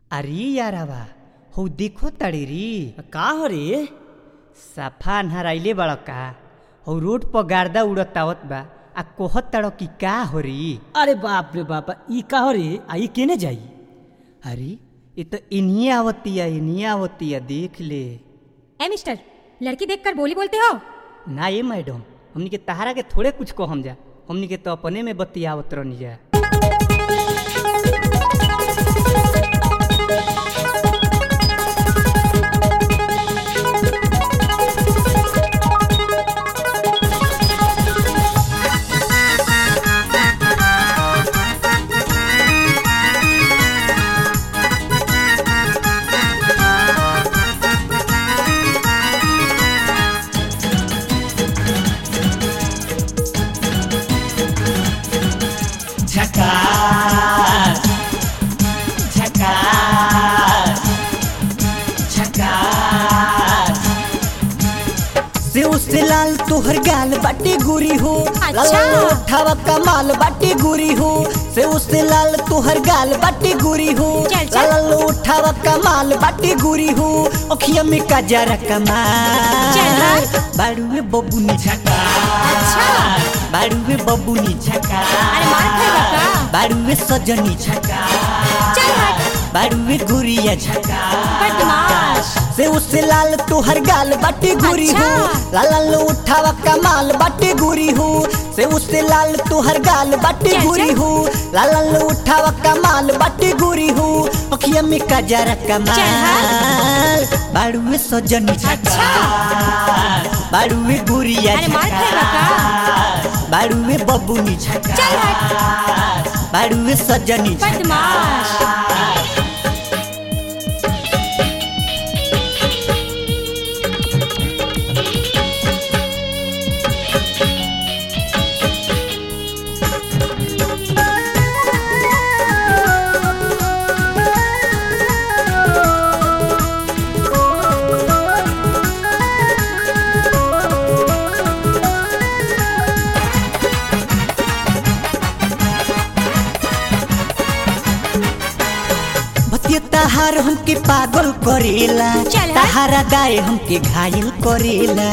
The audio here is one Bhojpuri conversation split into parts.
अरे यारावा हो देखो तड़ी री का हो रे सफा अन्हराइले बड़ का हो रोड पर गार्दा उड़तावत बा आ कोहत तड़ो की का हो री अरे बाप रे बाप ई का हो रे आ ई केने जाई अरे ये तो इन्हीं आवती है इन्हीं आवती है देख ले ए मिस्टर लड़की देखकर बोली बोलते हो ना ये मैडम हमनी के तहारा के थोड़े कुछ को हम जा हमनी के तो अपने में बतियावत रहनी जा झकास झकास झकास से उससे लाल तोहर गाल बाटे गुरी हो अच्छा। लाल उठावा कमाल बाटे गुरी हो से उससे लाल तोहर गाल बाटे गुरी हो चल, चल। लाल उठावा कमाल बाटे गुरी हो अखिया में कजरा कमाल चल, हाँ। बाड़ुए बबुनी अच्छा बाड़ुए बबुनी अरे मार खाएगा का बाड़ुए सजनी चल हट बाड़ुए गुरिया बदमाश से उससे लाल तोहर गाल बाटे गुरी हो अच्छा। लाल लाल उठावा कमाल बाटे गुरी हो से उससे लाल तोहर गाल बाटे चल, गुरी चल। हो लाल लाल उठावा कमाल बाटे गुरी हो अखिया में कजरा कमाल बाड़ुए सजनी अच्छा बाड़ुए गुरिया अरे मार खाएगा का बाड़ुए बबुनी चल हट बाड़ुए सजनी बदमाश भतिया तहार हमके पागल करेला चल हट। तहारा दाए हमके घायल करेला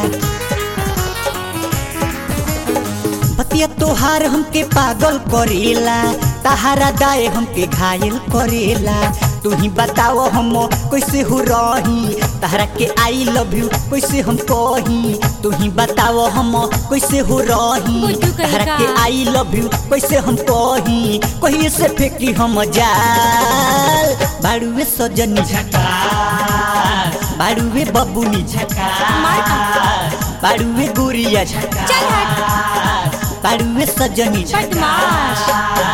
भतिया तोहार हमके पागल करेला तहारा दाए हमके घायल करेला तू ही बताओ हम कैसे हो रही तहरा के आई लव यू कैसे हम कही तू ही बताओ हम कैसे हो रही बुद्धू कहीं तहरा का। के आई लव यू कैसे हम कही कहिए से फेंकी हम जाल बाड़ुए सजनी बाड़ुए बबुनी मार खा बाड़ुए गुरिया चल हट बाड़ुए सजनी बदमाश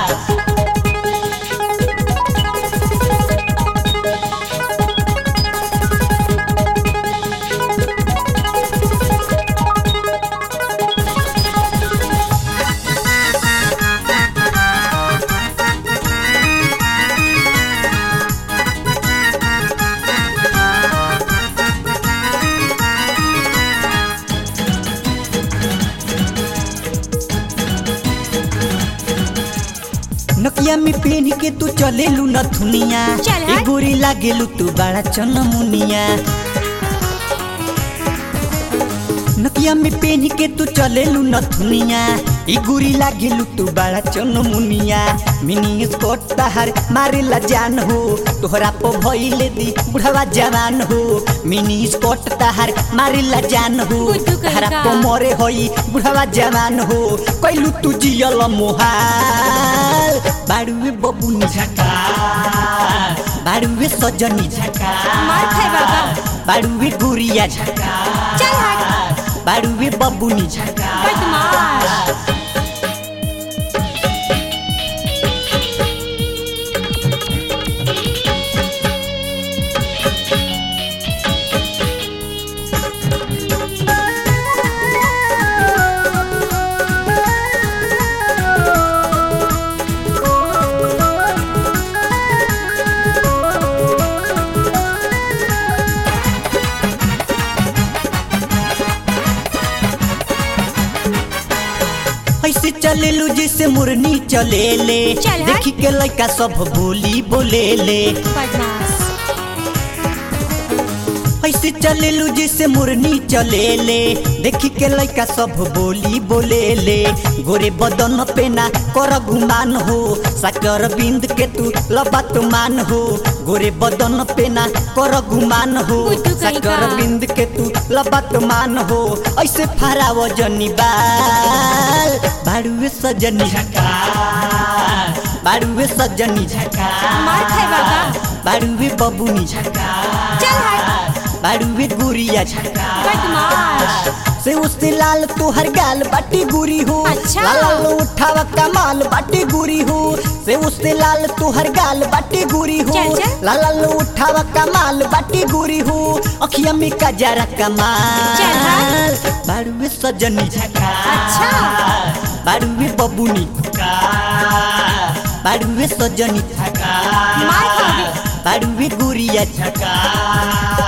नकिया में पहन के तू चले लू नथुनिया चल ए हट। गोरी लागेलू तू बड़ा चनमुनिया नकिया में पहन के तू चले लू नथुनिया ई गोरी लागेलू तू बड़ा चनमुनिया मिनी स्कर्ट तहार मारेला जान हो तोहरा पर भइले दी बुढ़वा जवान हो मिनी स्कर्ट तहार मारेला जान हो बुद्धू कहीं तहरा का। पर मरे होई बुढ़वा जवान हो कैलू तू जियल मोहाल बाड़ुए बबुनी बाड़ुए सजनी मार खाएगा का बाड़ुए गुरिया चल हट बाड़ुए बबुनी बदमाश ऐसे चलेलू जैसे मुरनी चलेले चल हट। देखी के लड़का सब बोली बोलेले बदमाश ऐसे चलेलू जैसे मुरनी चलेले देखी के लइका सब बोली बोलेले गोरे बदन पे ना कर गुमान हो साकर बिंद के तू लबत मान हो गोरे बदन पे ना कर गुमान हो बुद्धू कहीं साकर का। बिंद के तू लबत मान हो ऐसे फराव जनी बाल बाड़ुए सजनी बाड़ुए सजनी मार खाए बाबा बाड़ुए बबुनी चल हट बाड़ुए गुड़िया बदमाश से उससे लाल तोहर गाल बाटी गुरी हो अच्छा। लाल उठावा कमाल बाटी गुरी हो से उससे लाल तोहर गाल बाटी गुरी हो चल, चल। लाल उठावा कमाल बाटी गुरी हो अखिया में कजरा कमाल चल, बाड़ुए सजनी अच्छा बाड़ुए बबुनी बाड़ुए सजनी मार खाओगे बाड़ुए गुड़िया